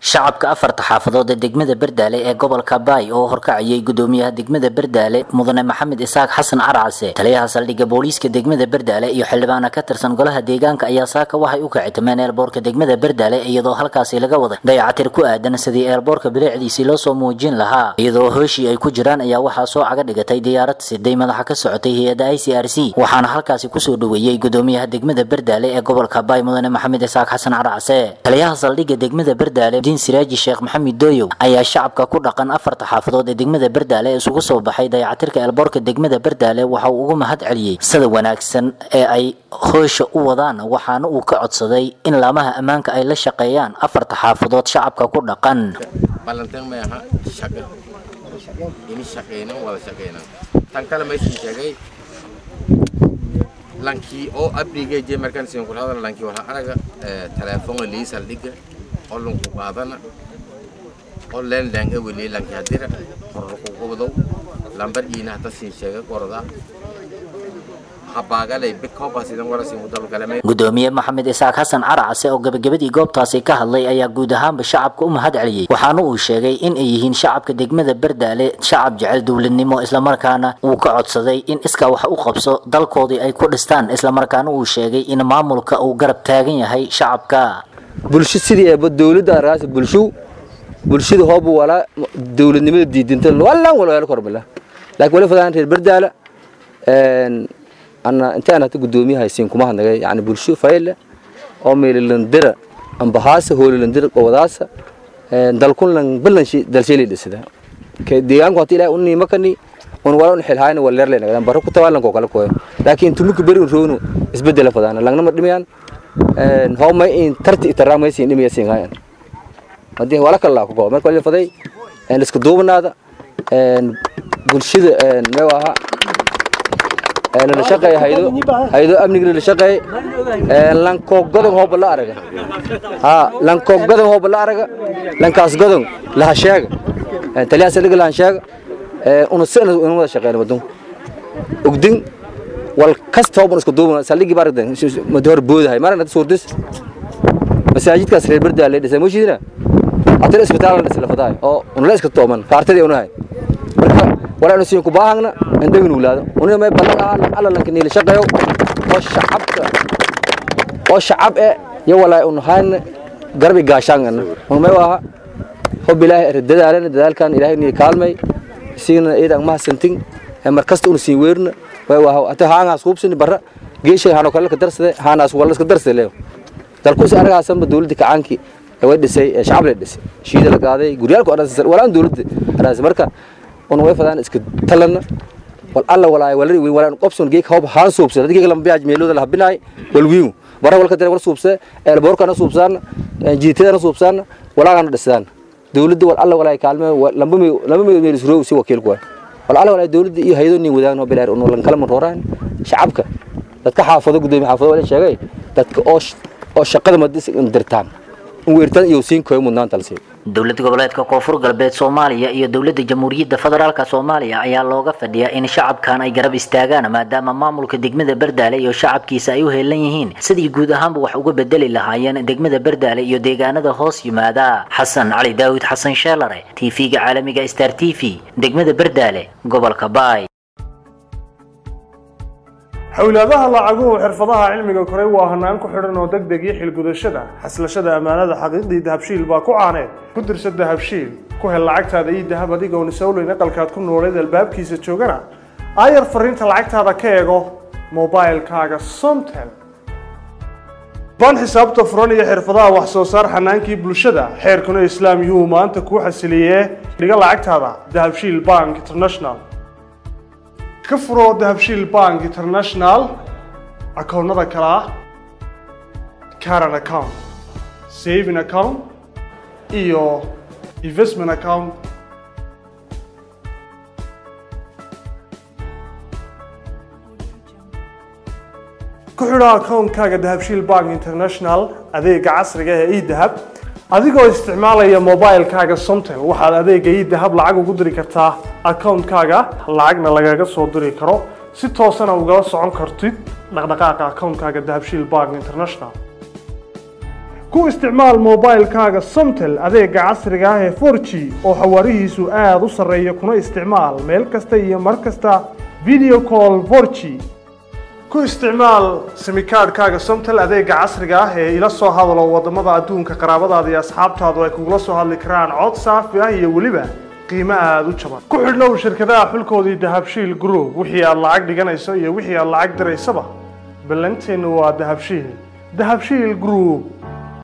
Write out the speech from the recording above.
shacabka afarta xaafadood ee degmada berdaale ee gobolka baay oo horkacayay gudoomiyaha degmada berdaale mudane maxamed isaaq xasan carcase taliyaha saldhigga booliiska degmada berdaale iyo xildhibaana ka tirsan golaha deegaanka ayaa saaka waxay u kacitameen eelboorka degmada berdaale iyadoo halkaasi laga waday dayacatir ku aadan sidii eelboorka bileecdiisii loo soo muujin lahaa iyadoo hooshii ay ku jiraan ayaa waxaa soo caga dhigatay diyaarad siday madaxa ka socotay hay-adda i c r c waxaana halkaasi kusoo dhaweeyey gudoomiyaha degmada berdaale ee gobolka baay mudane maxamed isaaq xasan carcase taliyaha saldhigga degmada berdaale siraaji sheekh maxamed dooyow ayaa shacabka ku dhaqan afarta xaafadood ee degmada berdaale isugu soo baxay dayacatirka eelboorka degmada berdaale waxa uu ugu mahad celiyey sida wanaagsan ee ay hoosha u wadaan waxaana uu ka codsaday in laamaha ammaanka ay la shaqeeyaan afarta xaafadood shacabka ku dhaqan ballanteen ma aha shaqo ini shaqeynan wada shaqeynan tan kale maysin sheegay lankii oo abriga je markaan siin kula hadal lankii waxa araga telefoonka lii saldhiga oo lanku qaadana oo leen leen eweli lanki hadira horku qubdo lambar iina hata siin sheega qorda habaagalay bikoba sidan wala siin mudal galame gudoomiye maxamed isaaq xasan caracase oo gabagabadii goobtaasi ka hadlay ayaa guud ahaanba shacabka u mahad celiyey waxaana uu sheegay in ay yihiin shacabka degmada berdaale shacab jecel dowladnimo islamarkaana uu ka codsaday in iskaa wax u qabso dalkoodii ay ku dhistaan islamarkaana uu sheegay in maamulka uu garab taagan yahay shacabka bulsho sidii eeba dawladda argaas bulsho bulshada hoobu walaa dawladnimada diidinta wallaan wala wala korbala laakiin wali fadaan reer berdaala een ana intaan hata gudoomiyaha haysiin kuma hadnagay yani bulsho fayle oo meelilandira ambahaasa hoolilandira qowadaasa een dalkun lan balanshi dalsheeli dhisada ka deegaanku hata ilaahay unni makani on wala un xilhaayna wala leer leenaga baro ku tawaalan ko kala kooy laakiin tumuka bari un roonu isbedela fadaan langna ma dhimayaan een hawma in tarti itaraamay siin dhimaya siin hayan hadii wala kala ku go marka wala faday een isku duubnaada een bulshada een ma waha een la shaqay haydo haydo amniga la shaqay een lan ko godan hoob la araga ha lan ko godan hoob la araga lan kaas godan la sheega een taliya saliga la sheega ee una sina una wada shaqeyn wadon ogdin wal kasta oo isku duubna saligi bardan ma door boodahay marna suurdis masaajidkaas reer berdaale dhisay ma shiidina haddana isbitaalna isla faday oo unla iska tooman kaartadii unahay marka walaa inu siin ku baahagna indhagu nuglaado unina may ballan ahaa alla lanka niila shaqeeyo oo shacabka oo shacab e iyo walaa unahayna garbi gaashaangana un may aha hob ilaahay dadaalana dadaalkan ilaahay niila kaalmay siina iidan mahadsantin markasta una siin weerna way waa ata haangaas hubsini barra geeshay haano kale ka darsade haanaas wala iska darsade leeyo dalku si aragaasanba dawladda kacaanki way dhisay shacab la dhisay shiida la qaaday guryaalku aran walaan dawladda araas marka un way fadaan iska talana wal alla walaay walari weyn walaan qobson geek hoob haan suubsada dadkii lama biyaaj meelooda la habinaay wal wiiw bara walka dare wal suubsada ee boorkana suubsaan jiitadana suubsaan walaagana dhisaan dawladda wal alla walaay kaalme lamba lamba meel isroo si wakiil ku wal alla walaay dawladda iyo hay'ado nin wadaagno bilaar un lan kala maroraan shacabka dadka xaafado gudoomiye xaafado wala sheegay dadka oo oo shaqada madis dirtaan weertan iyo siin kooy mudnaanta la siiyo dowlad goboleedka koonfur galbeed soomaaliya iyo dowladda jamhuuriyadda federaalka soomaaliya ayaa looga fadhiyaa in shacabkan ay garab istaagaan maadaama maamulka degmada berdaale iyo shacabkiisa ay u heelan yihiin sidii guud ahaanba wax uga bedeli lahaayeen degmada berdaale iyo deegaanada hoos yimaada xasan cali daawud xasan sheelare tv-ga caalamiga star t v degmada berdaale gobolka baay xawlaadaha lacaguhu xirfadaha cilmiga koray waa hanaan ku xidhan oo deg deg iyo xilgudashada xaslashada ammaanada xaqiiqdii dahabshiil baa ku caaneed ku dirsa dahabshiil ku hel lacagtaada iyo dahab adigoon isowleyn aqalkaad ku nooleed albaabkiisa joogana aayar fariinta lacagtaada ka eego mobilkaaga somtel baan xisaabta furan iyo xirfadaha wax soo saar xanaankii bulshada xeerkuna islaam yuhuu maanta kuu xasiliyee dhiga lacagtaada dahabshiil bank international ka furo dahabshiil bank international akoonnada kale ah caran account saving account iyo investment account ku xidho akoonkaaga dahabshiil bank international adeega casriga ee edahab adigoo isticmaalaya mobilkaaga somtel waxaad adeega idahab lacag ugu diri kartaa akoonkaaga lacagna lagaga soo diri karo si toosana ugala socon kartid dhaqdhaqaaqa akoonkaaga dahabshiil bank international ku isticmaal moobaylkaaga somtel adeega casriga ah ee 4g oo xawaarihiisu aada u sarreeya kuna isticmaal meel kasta iyo mar kasta video call 4g ku isticmaal simikaadhkaaga somtel adeega casriga ah ee ila soo hadalo wadamada adduunka qaraabadaada iyo asxaabtaadu ay kugula soo hadli karaan cod saafi ah iyo weliba qiimo aada u jaban ku xidhnow shirkadaha xulkoodii dahabshiil group wixii aad lacag dhiganayso iyo wixii aad lacag diraysaba ballanteennu waa dahabshiil dahabshiil group